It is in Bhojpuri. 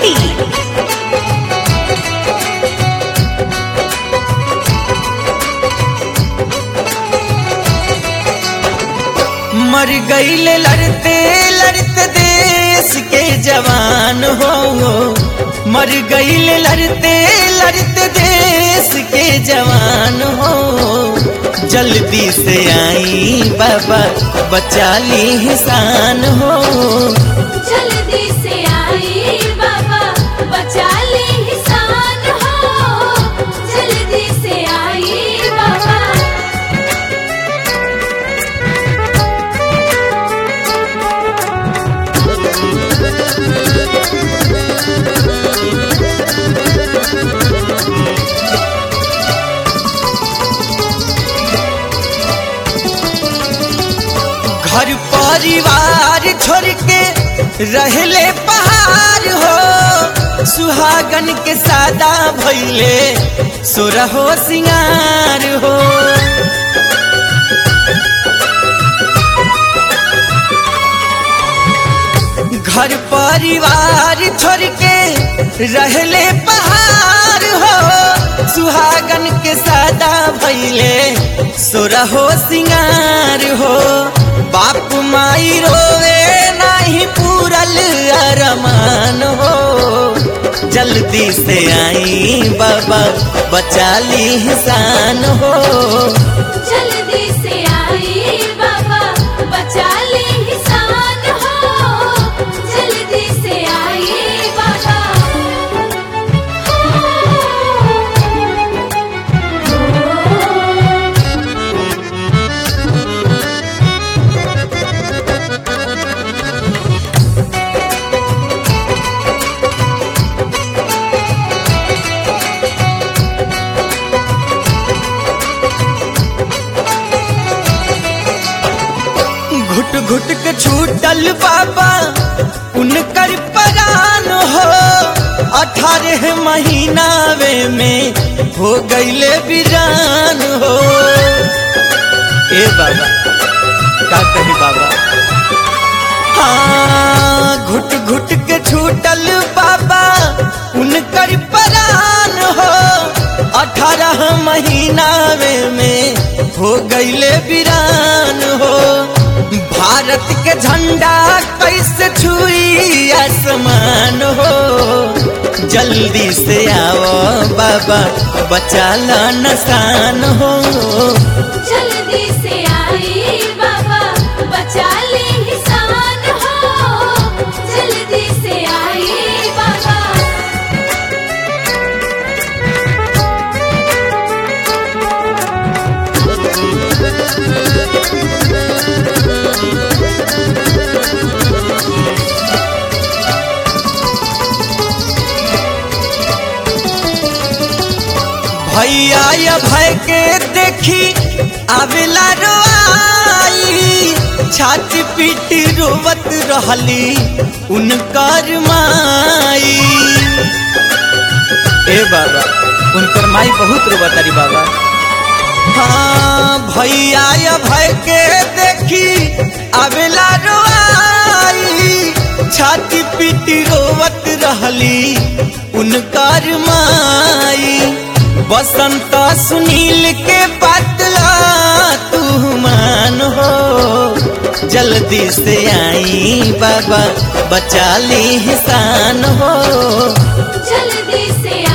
Party. मर गईले लड़ते लड़ते देश के जवान हो मर गईले लड़ते लड़ते देश के जवान हो जल्दी से आई बाबा बचा ली हिसान हो जल्दी से आई बाबा बचा ले हिसान हो जल्दी से आई बाबा घर परिवार छोड़ के रहले पहाड़ हो सुहागन के सादा भैले सोरहो सिंगार हो घर परिवार छोड़ के रहले पहाड़ हो सुहागन के सादा भैले सोरहो सिंगार हो बाप माई रोवे नाही पूरल अरमान हो जल्दी से आई बाबा बचा ली हिसान हो जल्दी से आई बाबा बचा ले हिसान हो जल्दी से आई बाबा घुट घुट के छूटल बाबा उनकर परान हो अठारह महीनावे में हो गईले बिरान हो ए बाबा का कही बाबा हाँ घुट घुट के छूटल बाबा उनकर परान हो अठारह महीनावे में हो गईले बिरान हो भारत के झंडा कैसे छुई आसमान हो जल्दी से आओ बाबा बचा ला नसान हो जल्दी से आई बाबा बचा ले हिसान हो जल्दी से आई बाबा भैया या भय के देखी आवेला रोआई छाती पीटी रोवत रहली उनकर माई ए बाबा उनकर माई बहुत रोवत तारी बाबा हाँ भैया या भय के देखी आवेला रोआई छाती पीटी रोवत रहली उनकर माई बसंत सुनील के बदला तू मान हो जल्दी से आई बाबा बचा ली हिसान हो जल्दी से